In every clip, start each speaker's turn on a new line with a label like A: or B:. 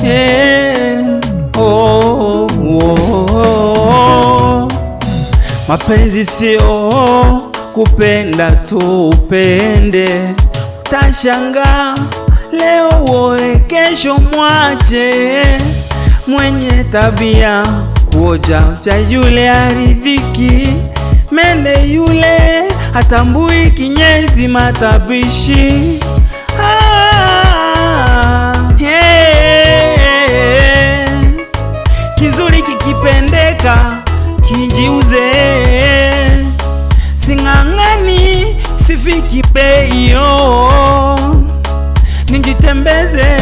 A: Eh, oh, oh, oh. Mapenzi sio kupenda tu upende, utashanga leo uoe, kesho mwache. Mwenye tabia kuoja cha yule aridhiki, mende yule hatambui kinyezi matabishi. Ah, yeah. Kizuri kikipendeka kijiuze, sing'ang'ani sifiki peyo, nijitembeze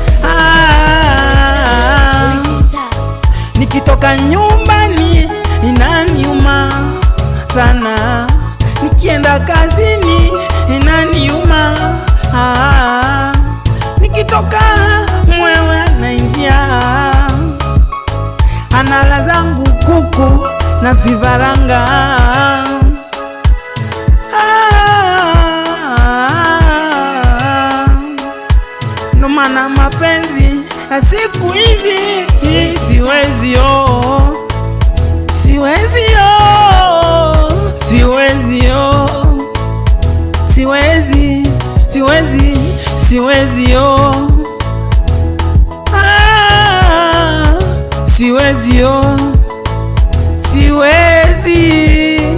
A: ah, nikitoka nyumbani inaniuma sana, nikienda kazini inaniuma ah, nikitoka mwewe naingia anala zangu kuku na vifaranga Ah, ndo maana mapenzi ya siku hizi hii siwezi oh, siwezi oh, siwezi oh, siwezi siwezi siwezi oh. Ah, siwezi oh, siwezi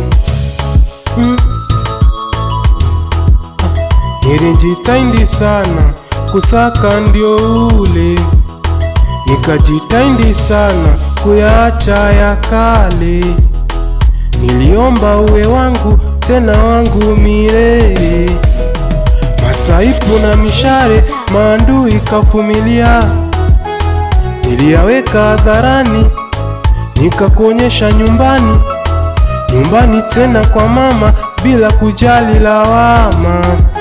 B: Nilijitahidi sana kusaka ndio ule, nikajitahidi sana kuyaacha ya kale. Niliomba uwe wangu tena wangu milele, masaibu na mishare maandui kavumilia, niliyaweka hadharani nikakuonyesha nyumbani, nyumbani tena kwa mama bila kujali lawama.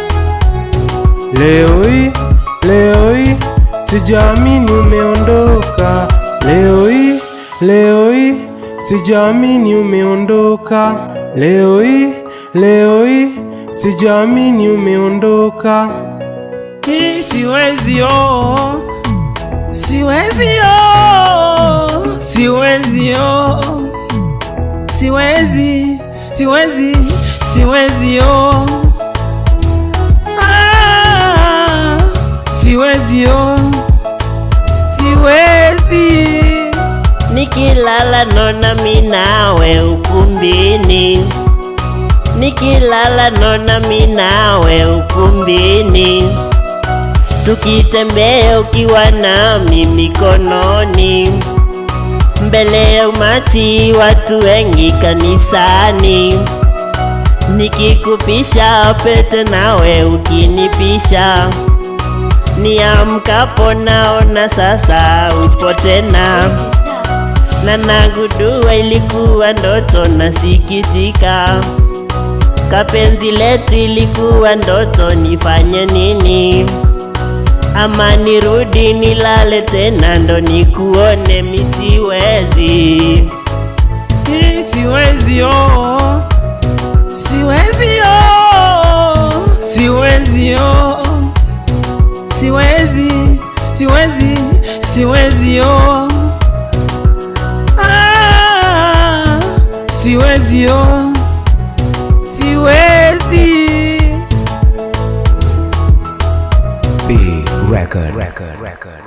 B: Leo hii, leo hii sijaamini umeondoka. Leo hii, leo hii sijaamini umeondoka. Leo hii, leo hii sijaamini umeondoka.
A: hii siwezi oh, siwezi oh, siwezi oh, siwezi siwezi siwezi oh. Ah, siwezi oh, siwezi
C: Nikilala nona minawe ukumbini, nikilala nona minawe ukumbini, tukitembea ukiwa nami mikononi, mbele ya umati watu wengi kanisani, nikikupisha pete nawe ukinipisha, niamkapo naona sasa upo tena na nagundua ilikuwa ndoto, nasikitika. Kapenzi letu ilikuwa ndoto, nifanye nini? Ama nirudi nilale tena ndo nikuone, misiwezi
A: hii siwezi oh, siwezi oh, siwezi oh, siwezi siwezi siwezi oh. Ah, siwezi oh, siwezi
D: Big record. record. record.